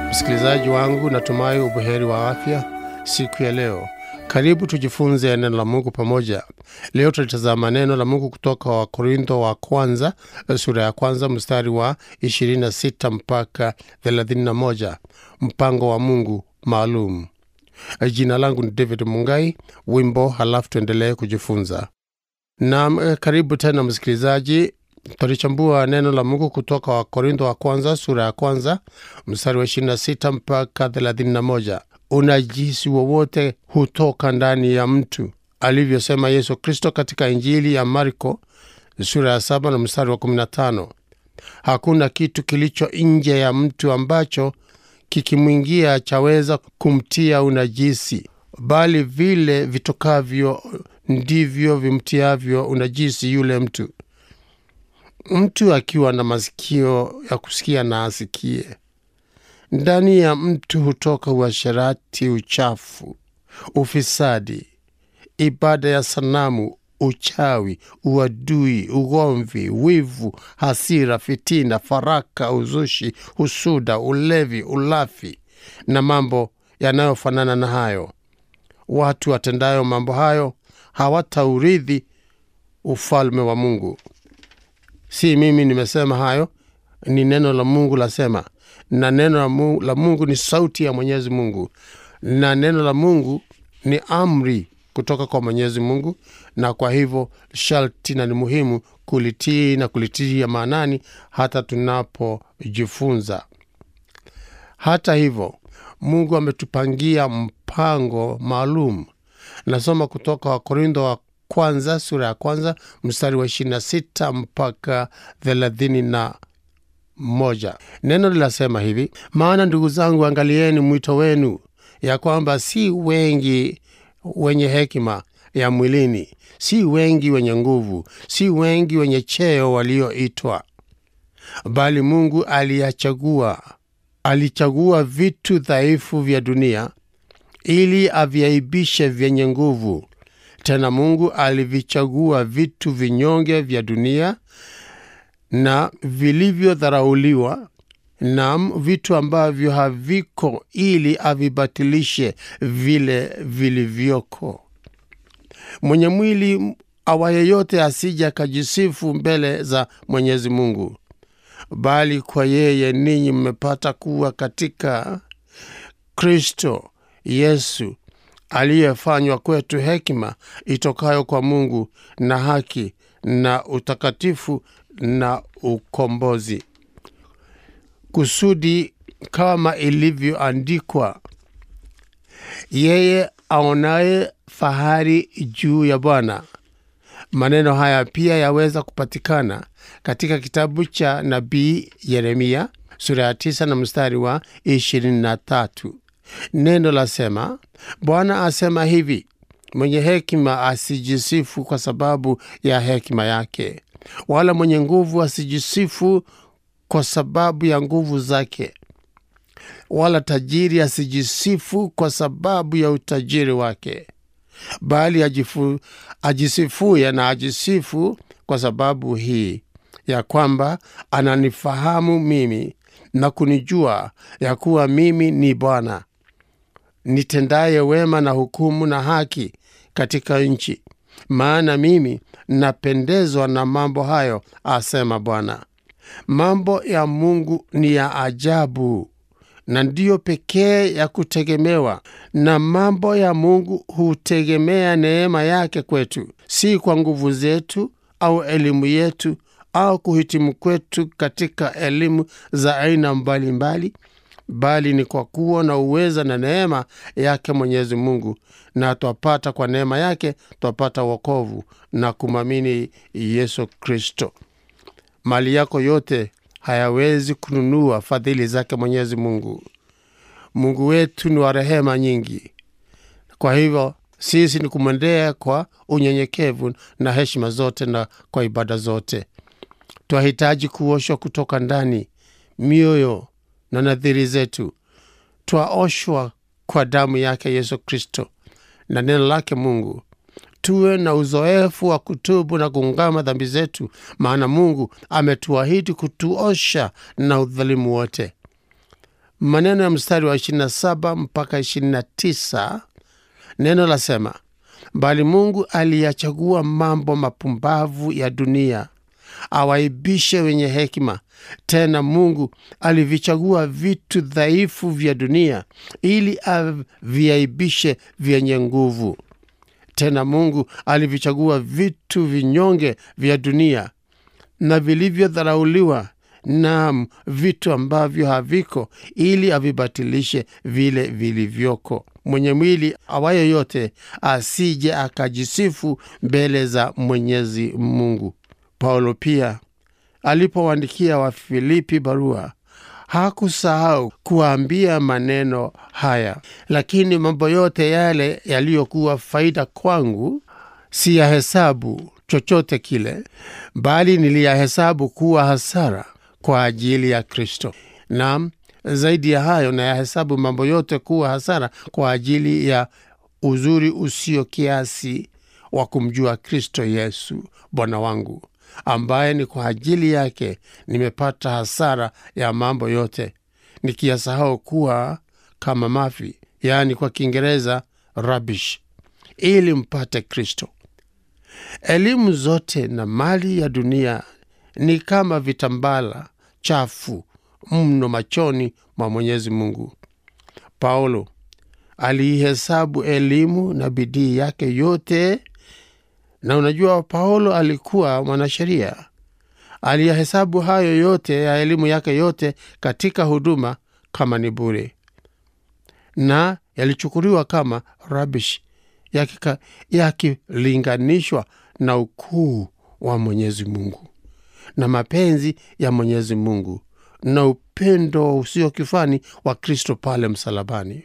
Msikilizaji wangu, natumai ubuheri wa afya siku ya leo. Karibu tujifunze neno la Mungu pamoja. Leo tutalitazama neno la Mungu kutoka Wakorintho wa kwanza sura ya kwanza mstari wa 26 mpaka 31, mpango wa Mungu maalum. Jina langu ni David Mungai. Wimbo halafu tuendelee kujifunza. Naam, karibu tena msikilizaji. Tutalichambua neno la Mungu kutoka Wakorintho wa kwanza sura ya kwanza mstari wa 26 mpaka 31. Unajisi wowote hutoka ndani ya mtu, alivyosema Yesu Kristo katika Injili ya Marko sura ya 7 na mstari wa 15. Hakuna kitu kilicho nje ya mtu ambacho kikimwingia chaweza kumtia unajisi, bali vile vitokavyo ndivyo vimtiavyo unajisi yule mtu. Mtu akiwa na masikio ya kusikia na asikie. Ndani ya mtu hutoka uasherati, uchafu, ufisadi, ibada ya sanamu, uchawi, uadui, ugomvi, wivu, hasira, fitina, faraka, uzushi, husuda, ulevi, ulafi na mambo yanayofanana na hayo. Watu watendayo mambo hayo hawataurithi ufalme wa Mungu. Si mimi nimesema hayo, ni neno la Mungu lasema, na neno la Mungu, la Mungu ni sauti ya Mwenyezi Mungu, na neno la Mungu ni amri kutoka kwa Mwenyezi Mungu, na kwa hivyo sharti na ni muhimu kulitii na kulitia maanani hata tunapojifunza. Hata hivyo, Mungu ametupangia mpango maalum. Nasoma kutoka Wakorintho wa kwanza sura ya kwanza mstari wa 26 mpaka 31. Neno linasema hivi: maana ndugu zangu, angalieni mwito wenu, ya kwamba si wengi wenye hekima ya mwilini, si wengi wenye nguvu, si wengi wenye cheo walioitwa, bali Mungu aliyachagua, alichagua vitu dhaifu vya dunia ili aviaibishe vyenye nguvu. Tena Mungu alivichagua vitu vinyonge vya dunia na vilivyodharauliwa, nam vitu ambavyo haviko, ili avibatilishe vile vilivyoko. Mwenye mwili awaye yote asije akajisifu mbele za Mwenyezi Mungu, bali kwa yeye ninyi mmepata kuwa katika Kristo Yesu aliyefanywa kwetu hekima itokayo kwa Mungu na haki na utakatifu na ukombozi, kusudi kama ilivyoandikwa, yeye aonaye fahari juu ya Bwana. Maneno haya pia yaweza kupatikana katika kitabu cha nabii Yeremia sura ya 9 na mstari wa 23. Neno lasema, Bwana asema hivi, mwenye hekima asijisifu kwa sababu ya hekima yake, wala mwenye nguvu asijisifu kwa sababu ya nguvu zake, wala tajiri asijisifu kwa sababu ya utajiri wake, bali ajifu, ajisifuye na ajisifu kwa sababu hii ya kwamba ananifahamu mimi na kunijua ya kuwa mimi ni Bwana nitendaye wema na hukumu na haki katika nchi. Maana mimi napendezwa na mambo hayo, asema Bwana. Mambo ya Mungu ni ya ajabu na ndiyo pekee ya kutegemewa, na mambo ya Mungu hutegemea neema yake kwetu, si kwa nguvu zetu au elimu yetu au kuhitimu kwetu katika elimu za aina mbalimbali bali ni kwa kuwa na uweza na neema yake Mwenyezi Mungu, na twapata kwa neema yake twapata wokovu na kumwamini Yesu Kristo. Mali yako yote hayawezi kununua fadhili zake Mwenyezi Mungu. Mungu wetu ni wa rehema nyingi, kwa hivyo sisi ni kumwendea kwa unyenyekevu na heshima zote na kwa ibada zote. Twahitaji kuoshwa kutoka ndani mioyo na nadhiri zetu, twaoshwa kwa damu yake Yesu Kristo na neno lake Mungu. Tuwe na uzoefu wa kutubu na kuungama dhambi zetu, maana Mungu ametuahidi kutuosha na udhalimu wote. maneno ya mstari wa 27 mpaka 29 neno lasema bali mungu aliyachagua mambo mapumbavu ya dunia awaibishe wenye hekima tena mungu alivichagua vitu dhaifu vya dunia ili aviaibishe vyenye nguvu tena mungu alivichagua vitu vinyonge vya dunia na vilivyodharauliwa nam vitu ambavyo haviko ili avibatilishe vile vilivyoko mwenye mwili awaye yote asije akajisifu mbele za mwenyezi mungu paulo pia alipowaandikia wafilipi barua hakusahau kuwaambia maneno haya lakini mambo yote yale yaliyokuwa faida kwangu si ya hesabu chochote kile bali niliyahesabu kuwa hasara kwa ajili ya kristo nam zaidi ya hayo nayahesabu mambo yote kuwa hasara kwa ajili ya uzuri usio kiasi wa kumjua kristo yesu bwana wangu ambaye ni kwa ajili yake nimepata hasara ya mambo yote nikiyasahau kuwa kama mafi yaani kwa kiingereza rubbish ili mpate kristo elimu zote na mali ya dunia ni kama vitambala chafu mno machoni mwa mwenyezi mungu paulo aliihesabu elimu na bidii yake yote na unajua paulo alikuwa mwanasheria aliyahesabu hayo yote ya elimu yake yote katika huduma kama ni bure na yalichukuliwa kama rabish yakilinganishwa yaki na ukuu wa mwenyezi mungu na mapenzi ya mwenyezi mungu na upendo usio kifani wa kristo pale msalabani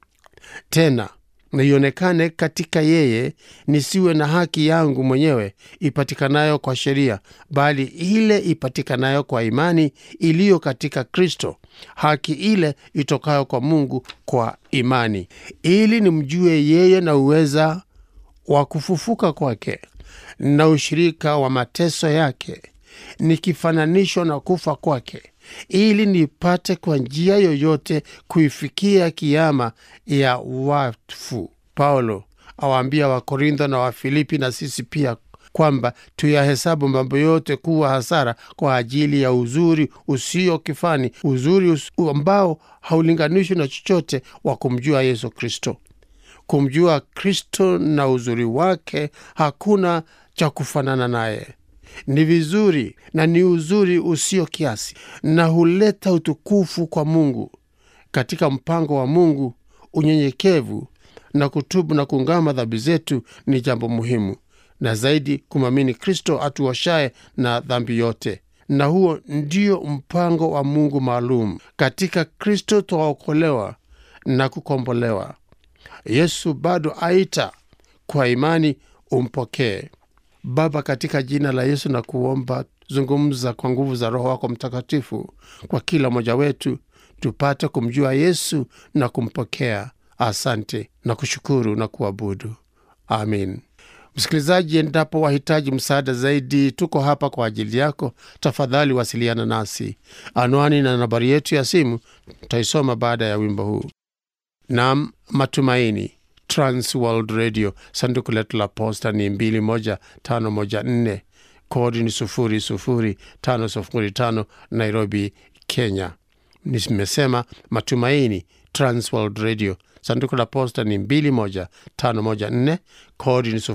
tena naionekane katika yeye nisiwe na haki yangu mwenyewe ipatikanayo kwa sheria bali ile ipatikanayo kwa imani iliyo katika kristo haki ile itokayo kwa mungu kwa imani ili nimjue yeye na uweza wa kufufuka kwake na ushirika wa mateso yake nikifananishwa na kufa kwake ili nipate kwa njia yoyote kuifikia kiama ya wafu paulo awaambia wakorintho na wafilipi na sisi pia kwamba tuyahesabu mambo yote kuwa hasara kwa ajili ya uzuri usio kifani uzuri us ambao haulinganishwi na chochote wa kumjua yesu kristo kumjua kristo na uzuri wake hakuna cha kufanana naye ni vizuri na ni uzuri usio kiasi na huleta utukufu kwa mungu katika mpango wa mungu unyenyekevu na kutubu na kuungama dhambi zetu ni jambo muhimu na zaidi kumwamini kristo atuoshaye na dhambi yote na huo ndio mpango wa mungu maalum katika kristo twaokolewa na kukombolewa yesu bado aita kwa imani umpokee baba katika jina la yesu na kuomba zungumza kwa nguvu za roho wako mtakatifu kwa kila mmoja wetu tupate kumjua yesu na kumpokea asante na kushukuru na kuabudu amin msikilizaji endapo wahitaji msaada zaidi tuko hapa kwa ajili yako tafadhali wasiliana nasi anwani na nambari yetu ya simu taisoma baada ya wimbo huu nam matumaini transworld radio sanduku letu la posta ni 21514 kodi ni 00505 nairobi kenya nimesema matumaini transworld radio sanduku la posta ni 21514 kodi ni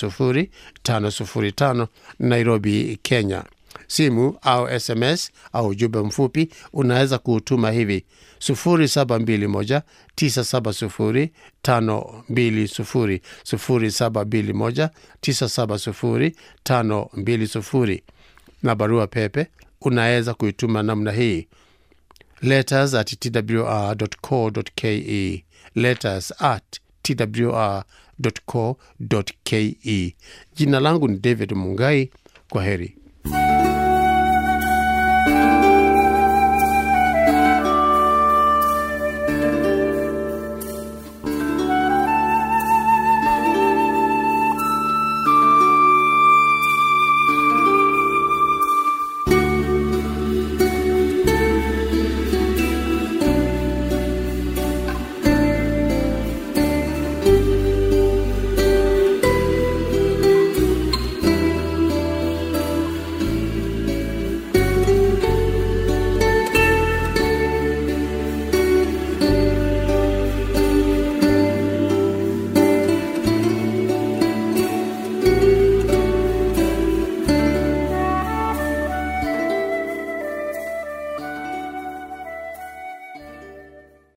00505 nairobi kenya simu au sms au ujumbe mfupi unaweza kuutuma hivi 721 970 520 721 970 520 na barua pepe unaweza kuituma namna hii letters at twr.co.ke letters at twr.co.ke jina langu ni david mungai kwa heri